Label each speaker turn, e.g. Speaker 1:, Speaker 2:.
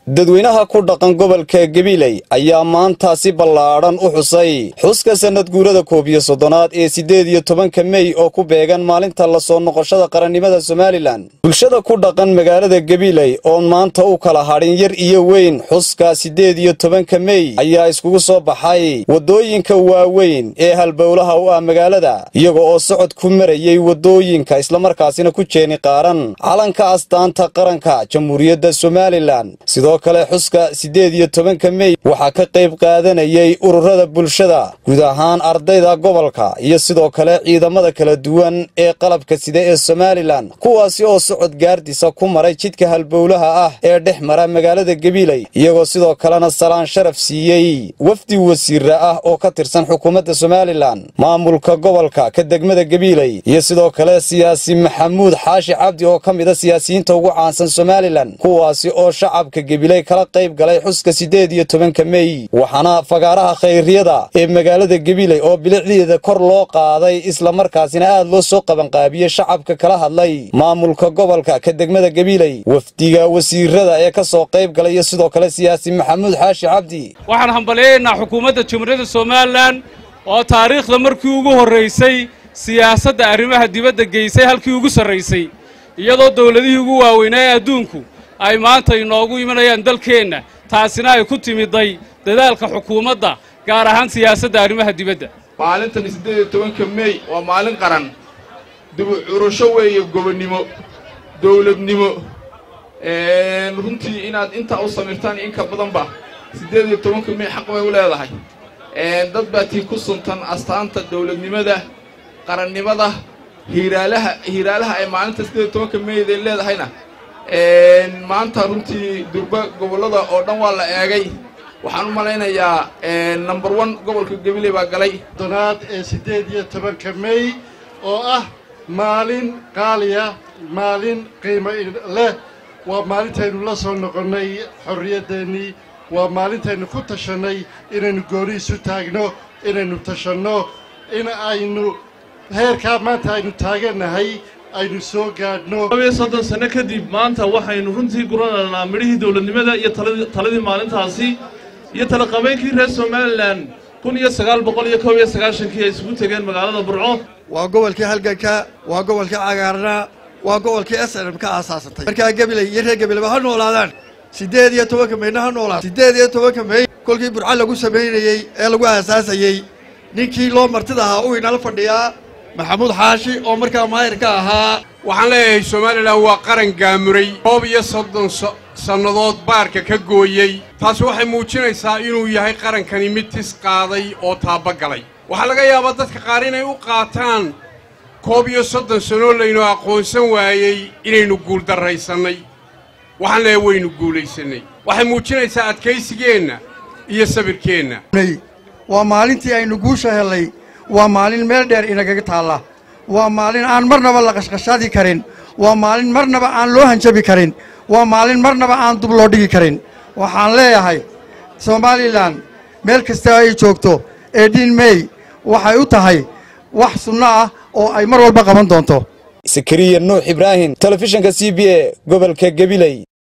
Speaker 1: dadweynaha ku dhaqan gobolka gabiley ayaa maanta si ballaadhan u xusay xuska sannad guurada koob iyo soddonaad ee siddeed iyo tobanka mey oo ku beegan maalinta la soo noqoshada qarannimada somalilan bulshada ku dhaqan magaalada gabiley oon maanta u kala hadhin yar iyo weyn xuska siddeed iyo tobanka mey ayaa iskugu soo baxay waddooyinka waaweyn ee halbowlaha u ah magaalada iyaga oo socod ku marayey waddooyinka islamarkaasina ku jeeni qaaran calanka astaanta qaranka jamhuuriyadda somalilan sidoo kale xuska siddeed iyo tobanka mey waxaa ka qayb qaadanayay ururada bulshada guud ahaan ardayda gobolka iyo sidoo kale ciidamada kala duwan ee qalabka sida ee somalilan kuwaasi oo socod gaardisa ku maray jidka halbowlaha ah ee dhex mara magaalada gabiley iyagoo sidoo kalena salaan sharaf siiyey wafdi wasiira ah oo ka tirsan xukuumadda somalilan maamulka gobolka ka degmada gabiley iyo sidoo kale siyaasi maxamuud xaashi cabdi oo ka mida siyaasiyiinta ugu caansan somalilan kuwaasi oo shacabka gabiley kala qayb galay xuska siddeed iyo tobanka mey waxaana fagaaraha khayriyada ee magaalada gabiley oo bilicdeeda kor loo qaaday islamarkaasina aad loo soo qabanqaabiyey shacabka kala hadlay maamulka gobolka ka degmada gabiley wafdiga wasiirada ee ka soo qayb galay iyo sidoo kale siyaasi maxamuud xaashi cabdi
Speaker 2: waxaan hambalyaynaa xukuumadda jamhuuriyadda somalilan oo taariikhda markii ugu horraysay siyaasadda arrimaha dibadda geysay halkii ugu sarraysay iyadoo dawladihii ugu waaweynaa ee adduunku ay maanta inoogu imanayaan dalkeenna taasina ay ku timiday dadaalka xukuumadda gaar ahaan siyaasadda arrimaha dibadda
Speaker 3: maalintan siddeed iyo tobanka mey waa maalin qaran dibu curasho weeye gobonnimo dawladnimo runtii inaad intaa u samirtaan in ka badanba siddeed iyo tobanka mey xaq bay u leedahay dad baa tii ku suntan astaanta dawladnimada qarannimada hiiraalaha hiiraalaha ay maalinta siddeed iyo tobanka meyday leedahayna maanta runtii durba gobollada oo dhan waa la eegay waxaan u malaynayaa number one gobolka gabiley baa galay
Speaker 4: donaad ee siddeed iyo tobanka mey oo ah maalin qaaliya maalin qiimo leh waa maalintaynu la soo noqonnay xorriyaddeenii waa maalintaynu ku tashannay inaynu gooni isu taagno inaynu tashanno in aynu heerkaa maanta aynu taagannahay aynu soo gaadhno
Speaker 5: labiyo soddon sanno kadib maanta waxaynu runtii guranaynaa midhihii dawladnimada iyo taladii maalintaasi iyo talaqabeynkii reer somalilan kun iyo sagaal boqol iyo kob iyo sagaashankii ay isugu tegeen magaalada burco
Speaker 6: waa gobolkii halganka waa gobolkii cagaarna waa gobolkii s n m ka aasaasantay markaa gabiley iyo reer gabileba ha noolaadaan siddeed iyo tobanka meyna ha noolaad siddeed iyo tobanka mey kolkii burco lagu samaynayey ee lagu aasaasayey ninkii loo martida ahaa uu inala fadhiyaa maxamuud xaashi oo markaa maayirka ahaa
Speaker 7: waxaan leeyahay somalilan waa qaran gaamuray koob iyo soddon sannadood baarka ka gooyey taasi waxay muujinaysaa inuu yahay qarankani mid tis qaaday oo taabagalay waxaa laga yaabaa dadka qaar inay u qaataan koob iyo soddon sannoo laynu aqoonsan waayey inaynu guuldarraysannay waxaan leeyahay waynu guulaysannay waxay muujinaysaa adkaysigeenna iyo sabirkeenna
Speaker 6: waa maalintii aynu guusha hellay waa maalin meel dheer inagaga taalla waa maalin aan marnaba la qashqashaadi karin waa maalin marnaba aan loo hanjabi karin waa maalin marnaba aan dub loo dhigi karin waxaan leeyahay somalilan meel kasta ay joogto eedhin mey waxay u tahay wax sunno ah oo ay mar walba qaban doonto
Speaker 1: sakariya nuux ibraahim telefishinka c b a gobolka gabiley